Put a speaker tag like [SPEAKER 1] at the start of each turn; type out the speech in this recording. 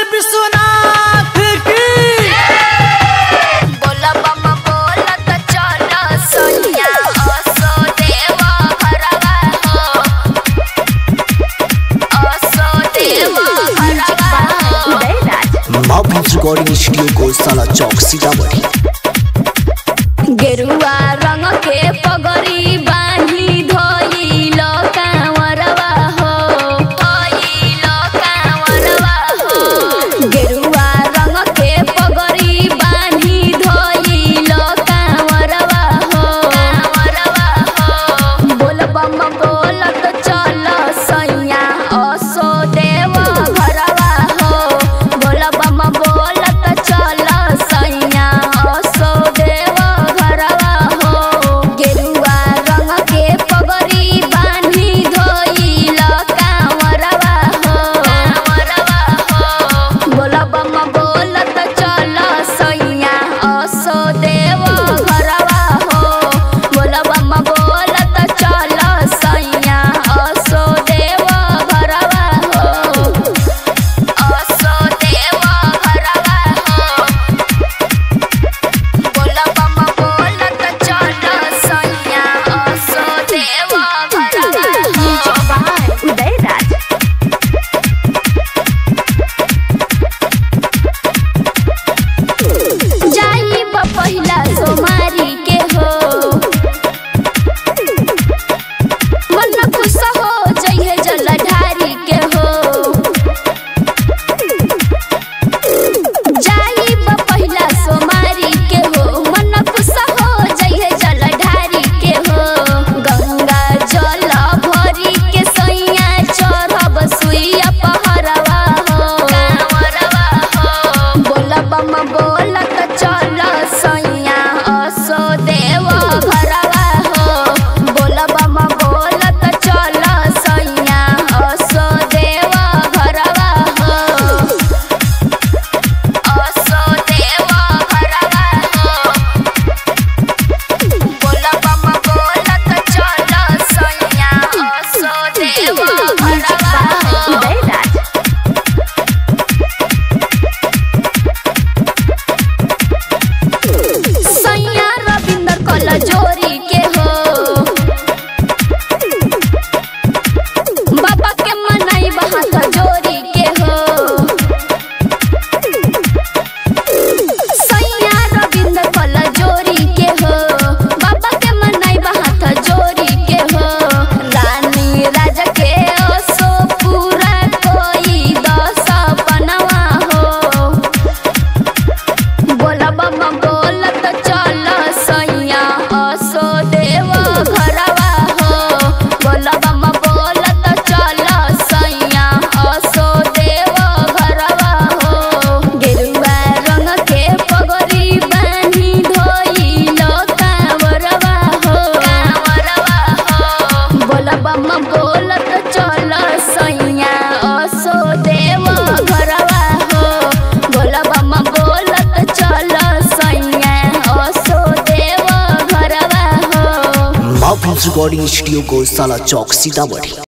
[SPEAKER 1] विश्वनाथ की
[SPEAKER 2] बोला बम बोला त चल सैया असो देव घरवा हो असो देव घरवा हो
[SPEAKER 3] माउंटेन रिकॉर्डिंग स्टूडियो को साला चौक सीतामढ़ी
[SPEAKER 2] गेरुआ रंग के पगड़ी बांधी धोइल कांवरवा हो धोइल कांवरवा हो गेरुआ रंग के पगड़ी बांधी धोइल कांवरवा हो कांवरवा हो बोल बम बोलत चल सैया असो देव घरवा हो बोल बम बोलत चल सैया असो देव घरवा हो गेरुआ रंग के पगड़ी बांधी धोइल कांवरवा हो कांवरवा हो बोल बम बोलत चल सैया असो देव घरवा हो बोल बम बोलत चल सैया असो देव घरवा हो असो देव घरवा हो बोल बम बोलत चल सैया असो देव घरवा हो जाई बा पहिला सोमारी के हो मन खुश हो जइहे जलधारी के हो जाई बा पहिला सोमारी के हो मन खुश हो जइहे जलधारी के हो गंगा जल भरी के सैया चढ़ब सुइया पहरवा हो कांवरवा हो बोल बम बोलत चल सैया असो देव घरवा हो बोल बम बोलत चल सैया असो देव घरवा हो असो देव घरवा हो बोल बम बोलत चल सैया असो देव घरवा हो सैया रविंदर कल जोरी के हो बाबा के मनाई हाथ जोरी के हो सैया रविंदर कल जोरी के हो बाबा के मनाई हाथ जोरी के हो रानी राजा के ओसो पूरा कोई दस बनवा हो बोल बम बोलत चल सैया असो देव घरवा हो बोल बम बोलत चल सैया असो देव घरवा हो गेरुआ रंग के पगड़ी बांधी धोइल कांवरवा हो कांवरवा हो बोल बम बोलत चल सैया असो देव घरवा हो बोल बम बोलत चल सैया असो देव घरवा हो
[SPEAKER 3] माउंटेन रिकॉर्डिंग स्टूडियो को साला चौक सीतामढ़ी